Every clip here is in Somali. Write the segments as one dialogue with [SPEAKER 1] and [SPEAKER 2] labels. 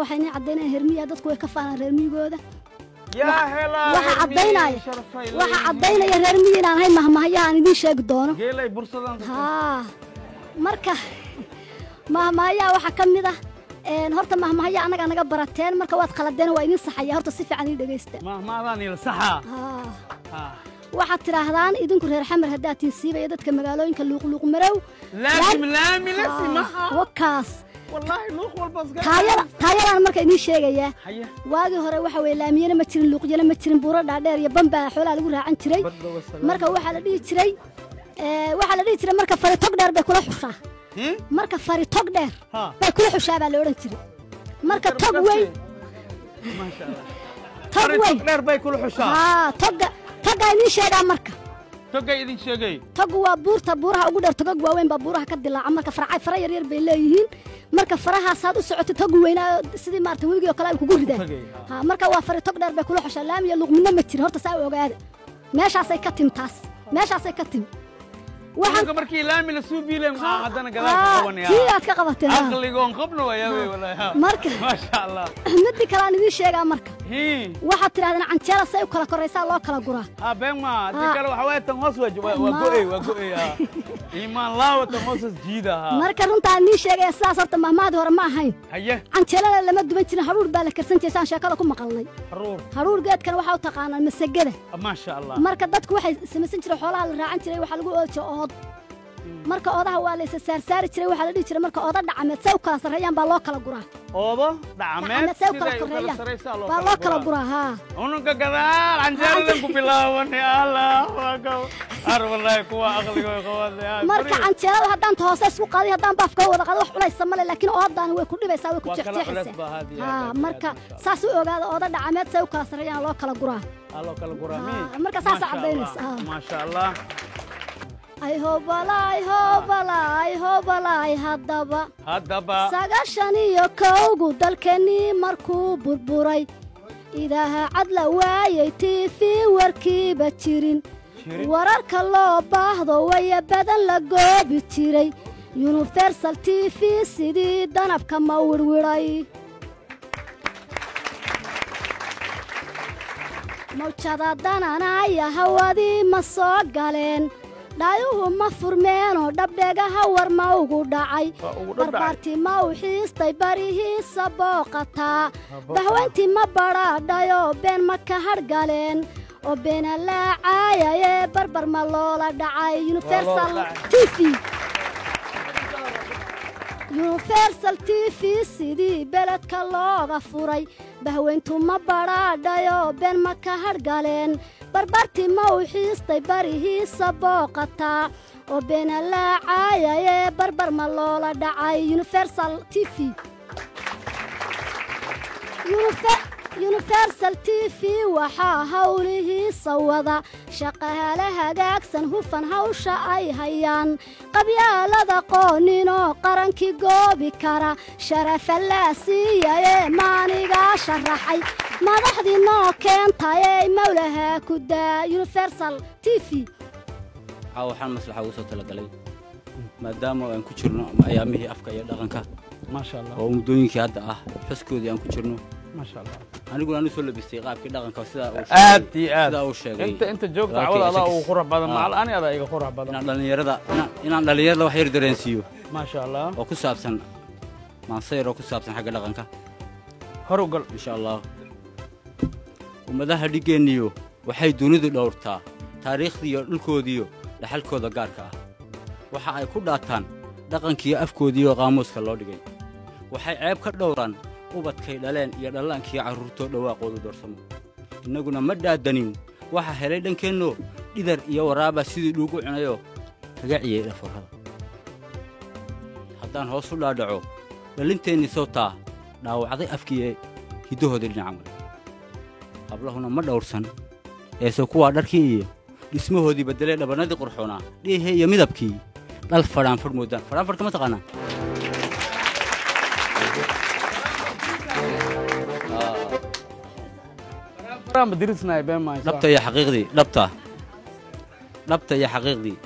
[SPEAKER 1] waxay inay caddaynayaan hermiya dadku way ka faanaan reer miyigooda
[SPEAKER 2] yaa helaa
[SPEAKER 1] waxa
[SPEAKER 2] reer
[SPEAKER 1] caddaynaya
[SPEAKER 2] miyi, sharafay
[SPEAKER 1] waxa
[SPEAKER 2] leeyihiin.
[SPEAKER 1] caddaynaya reer miyi inaan ahay mahmahayaha aan idiin sheegi doono
[SPEAKER 2] geelay bursadaan
[SPEAKER 1] haa marka mahmahayaha waxaa ka mid ah een, horta mahmahaya annaga naga barateen marka waad khaladeen waa idiin saxaya horta si fiican ii dhegaysta
[SPEAKER 2] mahmaadaan ila saxaa
[SPEAKER 1] haa
[SPEAKER 2] Ah.
[SPEAKER 1] waxaad tidhaahdaan idinku reer xamar haddaad tihin siibaya dadka magaalooyinka luuqluuq marow
[SPEAKER 2] laasim laami lasi
[SPEAKER 1] Haa,
[SPEAKER 2] maha
[SPEAKER 1] wakaas
[SPEAKER 2] wallaahi luuq walba iska
[SPEAKER 1] taayada taayadaan marka idiin sheegayaa
[SPEAKER 2] haya
[SPEAKER 1] waagii hore waxa weye laamiyana ma jirin luuqyana ma jirin buuro dhaadheer iyo bambaa xoolaha lagu raacan jiray
[SPEAKER 2] badda wasalaam
[SPEAKER 1] marka waxaa la dhihi jiray ee, waxaa la dhihi jiray marka fari tog dheer bay kula xushaa
[SPEAKER 2] Hmm?
[SPEAKER 1] marka fari tog dheer
[SPEAKER 2] ha
[SPEAKER 1] bay kula xushaa baa la odhan jiray marka tog weyn
[SPEAKER 2] maasha allah
[SPEAKER 1] tog
[SPEAKER 2] Fari
[SPEAKER 1] weyn
[SPEAKER 2] tog dheer bay kula xushaa
[SPEAKER 1] haa togga toggaa idiin sheegaa marka
[SPEAKER 2] togay idin sheegay
[SPEAKER 1] toggu waa buurta buuraha ugu dheer togag waaweyn baa buuraha ka dilaaca marka farca fara yaryar bay leeyihiin marka farahaasaad u socotay toggu weynaa sidii maarata webigii oo kale ay kugu ridaan
[SPEAKER 2] Tagay, ha.
[SPEAKER 1] ha marka waa fari tog dheer bay kula xushaa laamiya luqmina ma jiro horta saa u ogaada meeshaasay ka tim taas meeshaasay ka tim
[SPEAKER 2] waxaan markii laami la suu biileen maxaa haddana gadaal ka
[SPEAKER 1] Haa,
[SPEAKER 2] qabanaya
[SPEAKER 1] kii aad ka qabateen ha.
[SPEAKER 2] aqligoon qabna wayaa wey wallaahi ha.
[SPEAKER 1] marka
[SPEAKER 2] maasha allah
[SPEAKER 1] midii kale aan idiin sheegaa marka
[SPEAKER 2] hii
[SPEAKER 1] waxaad tidhahdeen canjeela say u kala koraysaa loo kala guraa
[SPEAKER 2] ha been ma
[SPEAKER 1] Ha.
[SPEAKER 2] hadii kale waxa waaye tan hoos waa waa waa
[SPEAKER 1] Ma-
[SPEAKER 2] go'ey waa go'ey ha iimaan laawa tan hoosas jiida ha
[SPEAKER 1] marka runtaan idiin sheegaya sidaas horta mahmaadii hore ma ahayn
[SPEAKER 2] haye
[SPEAKER 1] canjeelada lama duban jirin hadhuur baa la karsan jiray saan sheekada ku maqalnay
[SPEAKER 2] haruur
[SPEAKER 1] hadhuur geedkan waxaa u taqaanaan masagada
[SPEAKER 2] maasha allah
[SPEAKER 1] marka dadku waxay samaysan jireen xoolaha la raacan jiray waxaa lagu ooja ood marka oodaha waa la isa saarsaari jiray waxaa la dhihi jiray marka ooda dhacameed say u kala sarreeyaan baa loo kala guraa
[SPEAKER 2] oodo dhacameed
[SPEAKER 1] dhacameed say u kala
[SPEAKER 2] siday u kala
[SPEAKER 1] korreeyaan
[SPEAKER 2] saraysaa loo
[SPEAKER 1] baa loo kala guraa haa
[SPEAKER 2] ununka gadaal canjeeradan ku bilaabanay allahu akbar ar wallaahi kuwa aqligooy qabanay
[SPEAKER 1] marka canjeelada haddaan ta hoose isku qaadiy haddaan baafka wada qaado wax culaysa male laakiin oodaani way ku dhibaysaa way ku
[SPEAKER 2] Waa kala culays baa had iyo
[SPEAKER 1] jeexjeexaysaa
[SPEAKER 2] aad,
[SPEAKER 1] haa
[SPEAKER 2] aad iyo
[SPEAKER 1] marka
[SPEAKER 2] aad, aad.
[SPEAKER 1] saas u ogaada ooda dhacameed say u kala sarreeyaan loo kala guraa
[SPEAKER 2] allo kala guraami
[SPEAKER 1] Haa, marka saas caddaynaysa, haa.
[SPEAKER 2] maasha allah
[SPEAKER 1] ay hobalaay hobalaay hobalaay haddaba
[SPEAKER 2] haddaba
[SPEAKER 1] sagaashan iyo kowgu dalkeennii markuu burburay idaaha cad la waayay tiifi warkiiba jirin
[SPEAKER 2] Jirin?
[SPEAKER 1] wararka loo baahdo waya badan la goobi jiray yuniversal t v sidii danabka ma wirwiray mawjada dananaya hawadii ma soo galeen dhaayuhu ma furmeenoo dhabdhegaha war ma ugu dhacay
[SPEAKER 2] Waa ugu dhacay.
[SPEAKER 1] barbaartii ma u xiistay barihiisa booqataa
[SPEAKER 2] booqataa.
[SPEAKER 1] bahweyntii ma badhaadhayoo been ma ka hadhgaleen oo beena laacayayee barbar ma loola dhacay universal
[SPEAKER 2] dhacay.
[SPEAKER 1] t v universal t v sidii beledka looga furay bahweyntu ma badhaadhayoo been ma ka hadhgaleen barbartii ma u xiistay barihiisa booqataa oo beena laacayayee barbar ma loola dhacay universal t v Unife- universal t v waxaa howlihiisa wada shaqaale hagaagsan hufan hawsha ay hayaan qabyaalada qooninoo qarankii goobi kara sharafa laa siiyayee maanigaa sharaxay madaxdii noo keentayee mawlahaa ku daa universal t v
[SPEAKER 3] waxaa waxaan maslaxa ugu soo talagalay maadaama aan ku jirno ayaamihii afka iyo dhaqanka
[SPEAKER 2] maasha allah
[SPEAKER 3] oo muddooyinkii hadda ah xuskoodii aan ku jirno
[SPEAKER 2] maasha allah
[SPEAKER 3] aniguna aan u soo labistay qaabkii dhaqanka sidaa uu
[SPEAKER 2] aad
[SPEAKER 3] sheegay-
[SPEAKER 2] iyo aad
[SPEAKER 3] sidaa uu sheegay
[SPEAKER 2] inta inta joogta
[SPEAKER 3] Walaalkay
[SPEAKER 2] cawada adaa
[SPEAKER 3] Ashakis.
[SPEAKER 2] ugu qurux badan
[SPEAKER 3] Ah.
[SPEAKER 2] macal ani adaa iga qurux badan
[SPEAKER 3] inaan dhallinyarada inaan- inaan dhallinyarada wax yar dareensiiyo
[SPEAKER 2] maasha allah
[SPEAKER 3] oo ku saabsan maansayar oo ku saabsan xagga dhaqanka
[SPEAKER 2] hor u gal
[SPEAKER 3] insha allah ummadaha dhigeenniyo waxay dunidu dhowrtaa taariikhdiiyo dhulkoodiyo dhaxalkooda gaarka ah waxa ay ku dhaataan dhaqankiiyo afkoodiiyo qaamuuska loo dhigay waxay ceeb ka dhowraan ubadkay dhaleen iyo dhallaankiyo carruurtoo dhawaaqoodu doorsamo innaguna ma dhaadanin waxa helay dhankeenno dhidar iyo waraaba sidii dhuugu cunayoo kaga ciyey dhaforrada haddaan hoos u dhaadhaco dhallinteennii sawtaa dhaawacday afkiiee hiddahoodii dhinaca male hablahuna ma dhowrsan eese kuwaa dharkii iyo dhismahoodii beddelee dhabannadii qurxoonaa dhiihee iyo midabkii dhal fadhaanfadh moodaan fadhaanfadhka ma taqaanaa
[SPEAKER 2] Ramba dirisnay been maa insha
[SPEAKER 3] dhabta iyo xaqiiqdii dhabta dhabta iyo xaqiiqdii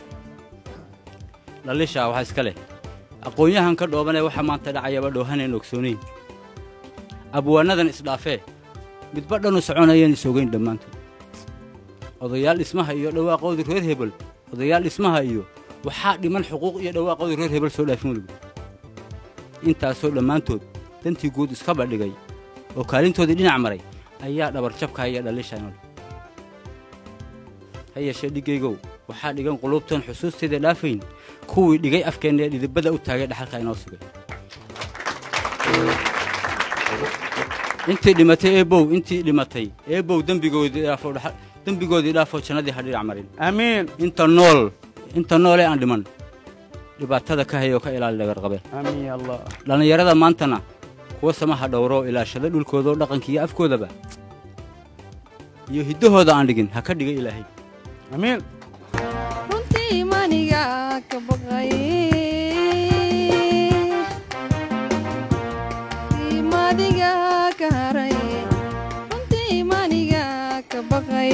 [SPEAKER 3] dhalishaa waxa iska leh aqoon-yahan ka dhoobanee waxa maanta dhacayaba dhoohaneen ogsoonayn abwaanadan isdhaafee midba dhanu soconayaan isogayn dhammaantood odayaal dhismaha iyo dhawaaqoodii reer hebel odayaal dhismaha iyo waxaa dhiman xuquuq iyo dhawaaqoodii reer hebel soo dhaafin weliba intaasoo dhammaantood dantii guud iska badhigay oo kaalintoodii dhinac maray ayaa dhabarjabka iyo dhaliishaanol ha yeeshee dhiggaygow waxaa dhigan qulubtan xusuusteeda dhaafayn kuwii dhigay afkeenna ee dhidibada u taagay dhaxalka inoo sugay intii dhimatay eebow intii dhimatay eebow dembigoodii dhaafo dhaxal dembigoodii dhaafoo jannadii ha dhinac marin
[SPEAKER 2] amiin
[SPEAKER 3] inta nool inta noolee aan dhiman dhibaatada ka hayoo ka ilaali dhagarqabe
[SPEAKER 2] amiin ya allah
[SPEAKER 3] dhallinyarada maantana kuwa samaha dhowroo ilaashada dhulkoodao dhaqanka iyo afkoodaba iyo hiddahooda aan dhigin ha ka dhiga ilaahay
[SPEAKER 2] amiin
[SPEAKER 4] runtii maniga ka baqay madiga ka haray runtii maniga ka baqay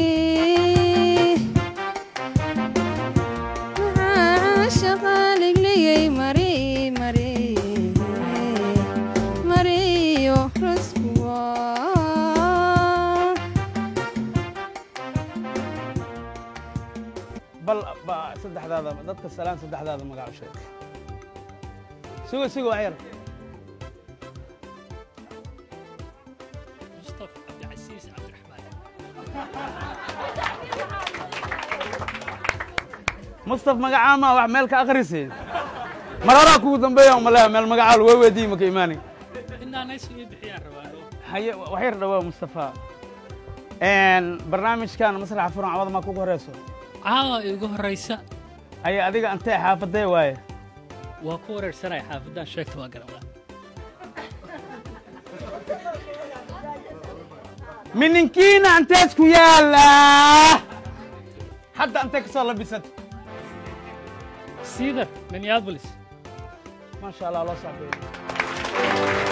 [SPEAKER 4] maxaa shaqaaligligay mari mari mariyo raskuwa
[SPEAKER 2] bal ba saddexdaada dadka salaan saddexdaada magac u sheeg sugo sugo wax yar
[SPEAKER 5] مصطفى عبد العزيز عبد الرحمن
[SPEAKER 2] mustaf magacaama wax meel ka akhrisi mar horaa kugu dambeeya umaleeya meel magacaa lagu weydiiyi maka imaani
[SPEAKER 5] إنا ناس يبحيان روانو
[SPEAKER 2] haye wax yar dhawaa mustafa barnaamijkan masraxa furan cawada maa kugu horeyso
[SPEAKER 5] عاوة يقول الرئيسة
[SPEAKER 2] haye adiga antee xaafadee waaye
[SPEAKER 5] وكورر سنة حافظان شيكت واقرا
[SPEAKER 2] mininkiina antees ku yaala hadda antee kasoo labisat
[SPEAKER 5] سيدر من يابلس
[SPEAKER 2] ما شاء الله الله صاحبي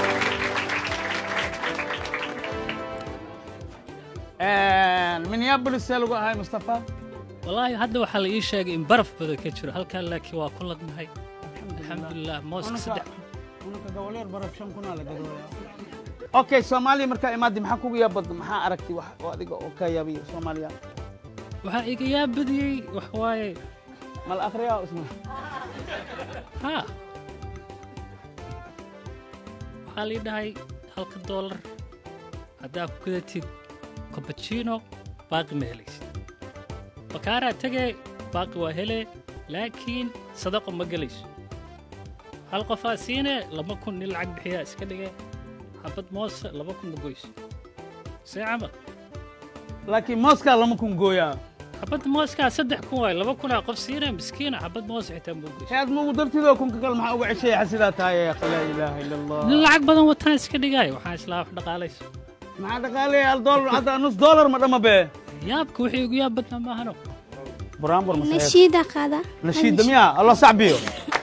[SPEAKER 2] minneapolis see lagu ahay mustafa
[SPEAKER 5] والله هذا وحال إيش شيء إن برف بدو كتشر هل كان لك وكل نهاي الحمد لله موسك صدق
[SPEAKER 2] unaka goboleer baraf shan kunaa la gadooya okay soomaaliya markaa imaadi maxaa kugu yaabad maxaa aragtay wax oo adiga oo ka yaabiyo soomaaliya
[SPEAKER 5] waxaa iga yaa badiyey wax waaye
[SPEAKER 2] mal akhriyaa isna
[SPEAKER 5] ha waxaa lii dhahay halka doolar haddaa ku gadatid cappuccino baaqi ma helaysid bakaaraa tegee baaqi waa helee laakiin sadaqo ma gelayso hal qofaa siinee laba kun nin lacag bixiyaa iska dhigee xabad moose laba kun ma goyso see camal
[SPEAKER 2] laakiin mooskaa lama kun gooyaa
[SPEAKER 5] xabad mooskaa saddex kun waay laba kunaa qof siinee miskiina xabad moose xitaa ma goyso
[SPEAKER 2] aad magu dartidoo kunka kale maxaa uga ceshaya xasidaa tahay ya akhi laa ilaaha ila allah
[SPEAKER 5] nin lacag badan wataan iska dhigaayo waxaan islaa wax dhaqaalayso
[SPEAKER 2] maxaa dhaqaalaya hal doolar hadda nus doolar ma dhama bee
[SPEAKER 5] yaabka wixii ugu yaab badnaa maahano
[SPEAKER 2] buraanbur masaxeed
[SPEAKER 1] nashiida qaada
[SPEAKER 2] nashiida miyaa allah sacbiyo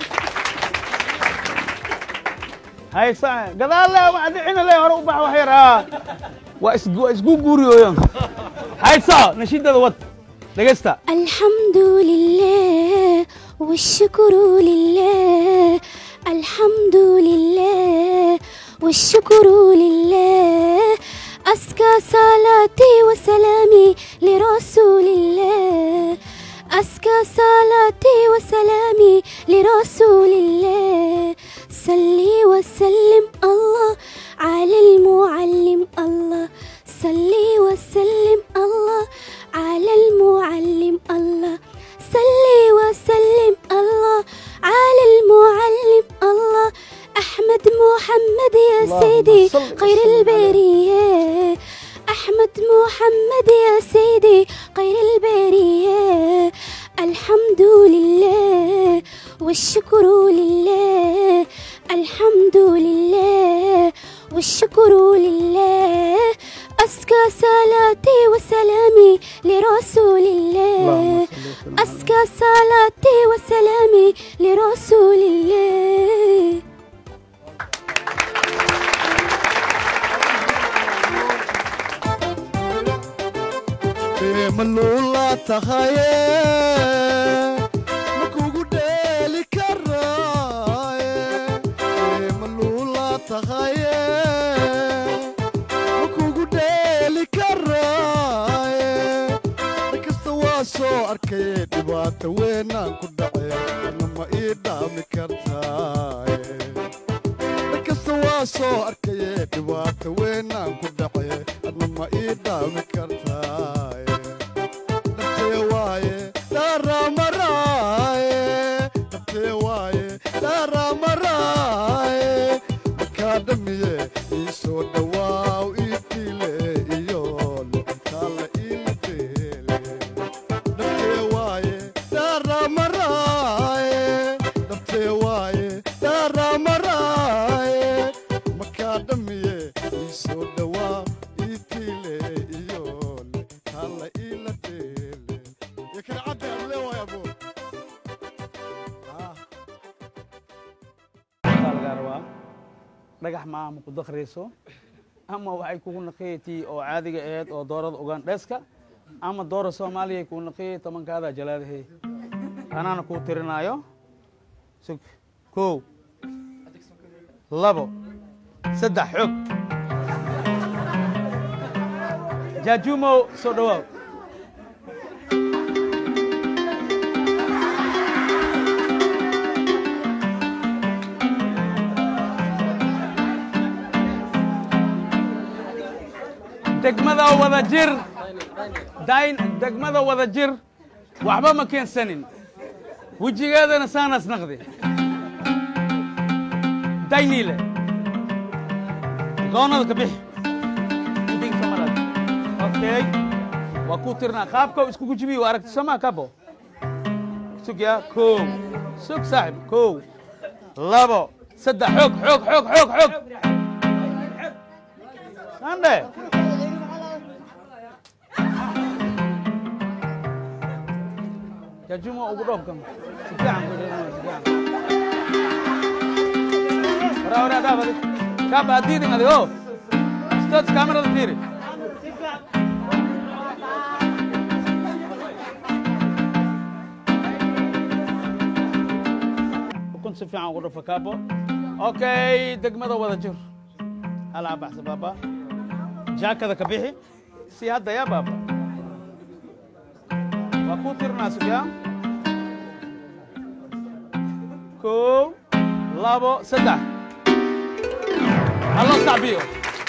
[SPEAKER 2] hay sa gadaale waa adicina le hore u bax wax yar aa waa is waa isgu guuriyooyan hay sa nashiidada wad dhegeysta
[SPEAKER 1] الحمد لله والشكر لله الحمد لله والشكر لله أزكى صلاتي وسلامي لرسول الله أزكى صلاتي وسلامي لرسول الله صلي وسلم الله على المعلم الله صلي وسلم الله على المعلم الله صلي وسلم الله على المعلم الله أحمد محمد يا
[SPEAKER 2] اللهم
[SPEAKER 1] سيدي
[SPEAKER 2] صل وسلم
[SPEAKER 1] خير
[SPEAKER 2] عليه.
[SPEAKER 1] البرية أحمد محمد يا سيدي خير البرية الحمد لله والشكر لله الحمد لله والشكر لله أزكى صلاتي وسلامي لرسول الله أزكى صلاتي وسلامي لرسول الله
[SPEAKER 6] malula tahaye makugu dheeli karaaye malula tahaye weynaan ku dhace adna ma ii dhaami kartaaye dakasta waa soo arkaye dhibaata weynaan ku dhace adna ma ii dhaami kartaaye dhabtee waaye dhaaraamaraaye dhabtee waaye dhaaraamaraaye markaa dhamiye ii soo dhawaaw ii diile iyo liqintaalla iila deele dhabtee waaye dhaaraamaraaye dhabtee waaye dhaaraamaraaye markaa dhamiye ii soo dhawaaw ii diile iyo liqintaalla iila deele iyo kala cadde aan leewahay abuur Ah.
[SPEAKER 2] waxaa lagaa rabaa dhagax maaha ma ku dakrayso ama waxay kugu naqayatii oo caadiga aheyd oo doorada ugandheska ama doora soomaaliya kuu naqayay tobankaada jalaadahay anaana kuu tirinaayo sug kow labo saddex xoog jaajuumow soo dhawaaw degmada wada jir dayn degmada wada jir waxba ma keensanin wejigeedana saanas naqdi dayniile goonada ka bixi idinka Soomaaliyeed. okay waa kuu tirnaa qaabka iskugu jibi waa aragti somaa kabo sug yaa kow sug saaxib kow labo saddex xoog xoog xoog xoog xoog sandhe jajumo ugu dhoobkan si fiican ku dhigana si fiican wara wara daa badi kaa baadiidin adigo stood kamerada fiiri ukun si fiican ugu dhafa kaabo okay degmada wada jir halaa baxsa baaba jaakada ka bixi si hadda yaa baaba waa kuu tirinaa sugyaa kow labo saddex haloo sacbiyo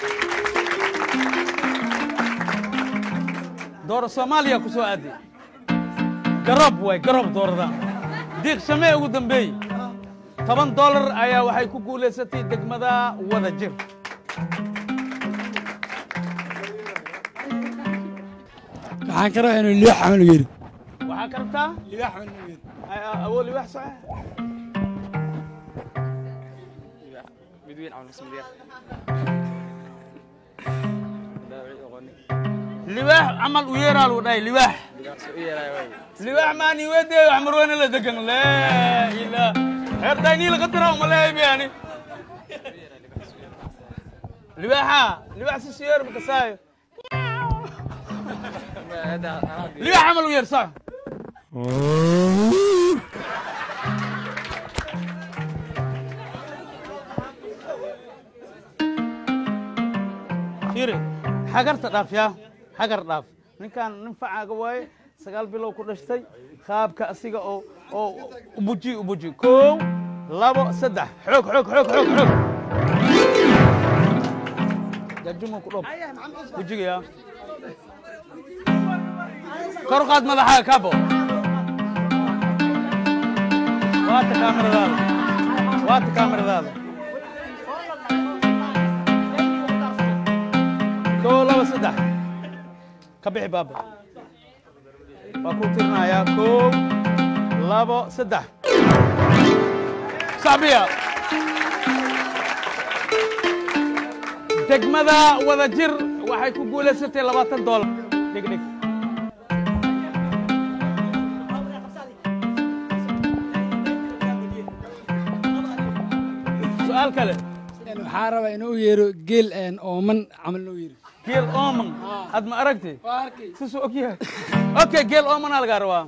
[SPEAKER 2] dooro soomaaliya ku soo aadi garob waay garob doorada diiq shamee ugu dambeey toban dollar ayaa waxay ku guulaysatay degmada wada jir
[SPEAKER 7] waxaan ka rabaa inuu liix camal yiri
[SPEAKER 2] waxaa ka rabtaa
[SPEAKER 7] liix camal yiri
[SPEAKER 2] Ay- a- awood libax sax libaax camal u yeeraa lagu dhahay libaax libaax maani wedeeyo xamarweyne la degan laa ilaa xeertaynii laga dira umaleehay bayani libaaxa libaax si siyeer makasaayo libaax camal u yeer sax fiiri xagarta dhaaf yaa xagar dhaaf ninkaan nin facaaga waaye sagaal bilow ku dhashtay qaabka asiga oo oo ubuji ubuji kow labo saddex xoog xoog xoog xoog xoog jajumo ku dhob wejiga yaa kor u qaad madaxaaga kaabo waata kaamiradaada waata kaamiradaada kow laba saddex ka bixi baaba waa ku tirinayaa kow labo saddex sacbiya degmada wada jir waxay ku guulaysatay labaatan doolar dhig dhig su-aal kale
[SPEAKER 7] waxaa rabaa inuu u yeero geel een ooman camal noo yeero
[SPEAKER 2] geel ooman had ma aragti
[SPEAKER 7] waa arkay
[SPEAKER 2] sisuu og yahay okay geel oomanaa lagaa rabaa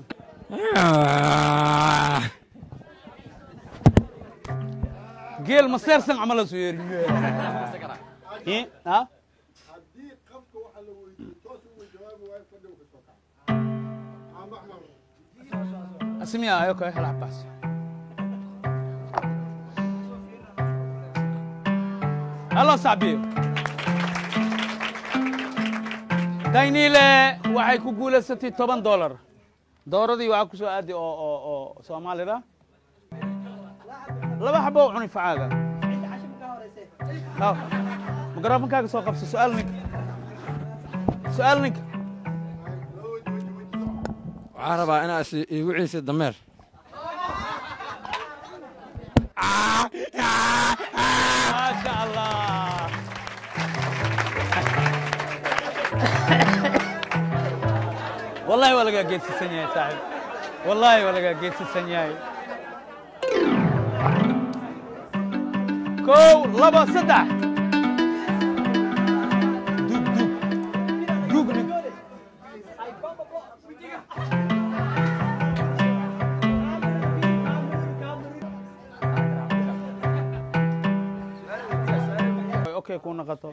[SPEAKER 2] geel ma seersan camala soo yeeri Eh, ha
[SPEAKER 6] haddii qofka waxa la weydiiyo toos ugu jawaabi waayo fadhigu ka soo kaca ama
[SPEAKER 2] اسميها اوكي العب بس الله صعبير dayniile waxay ku guulaysatay toban dollar dooradii waxaa ku soo aadi oo oo oo soomaalida laba xabo oo cuni facaaga Haw. mikroofankaaga soo qabso su-aal ninka su-aal ninka
[SPEAKER 8] waxaan rabaa inaad is- iigu ciisi dameer
[SPEAKER 2] maasha allah wallahi waa lagaa geedsisan yahay saaxib wallahi waa lagaa geedsisan yahay kow laba saddex dug dug dug nin okay kuu noqoto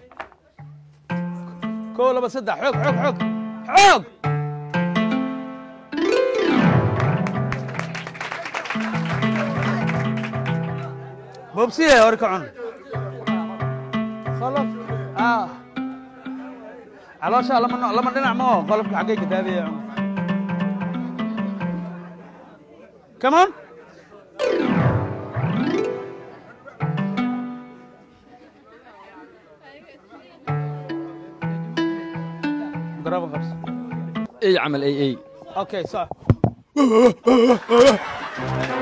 [SPEAKER 2] kow laba saddex xoog xoog xoog xoog bobsiye hore ka cun qolof ah caloosha lama no- lama dhinac mao qolofka xaggay ka daadaya cun come on garaba qabso
[SPEAKER 8] ey camal ey ey
[SPEAKER 2] okay so